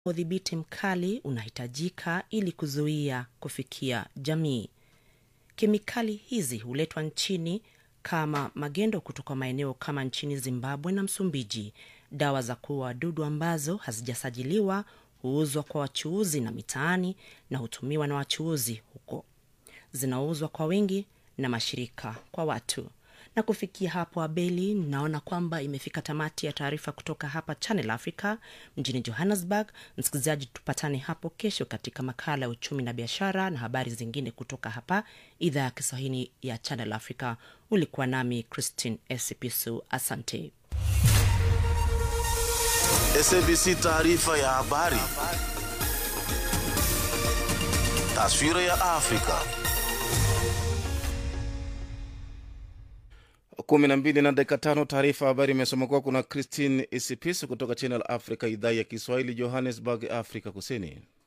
udhibiti mkali unahitajika ili kuzuia kufikia jamii. Kemikali hizi huletwa nchini kama magendo kutoka maeneo kama nchini Zimbabwe na Msumbiji. Dawa za kuua wadudu ambazo hazijasajiliwa huuzwa kwa wachuuzi na mitaani na hutumiwa na wachuuzi huko, zinauzwa kwa wingi na mashirika kwa watu. Na kufikia hapo, Abeli, naona kwamba imefika tamati ya taarifa kutoka hapa Channel Africa mjini Johannesburg. Msikilizaji, tupatane hapo kesho katika makala ya uchumi na biashara na habari zingine kutoka hapa idhaa ya Kiswahili ya Channel Africa. Ulikuwa nami Christine Esipisu, asante. SABC taarifa ya habari. Taswira ya Afrika. kumi na mbili na dakika tano. Taarifa habari imesoma kuwa kuna Christine Isipisu kutoka Channel Africa, idhaa ya Kiswahili, Johannesburg, Afrika Kusini.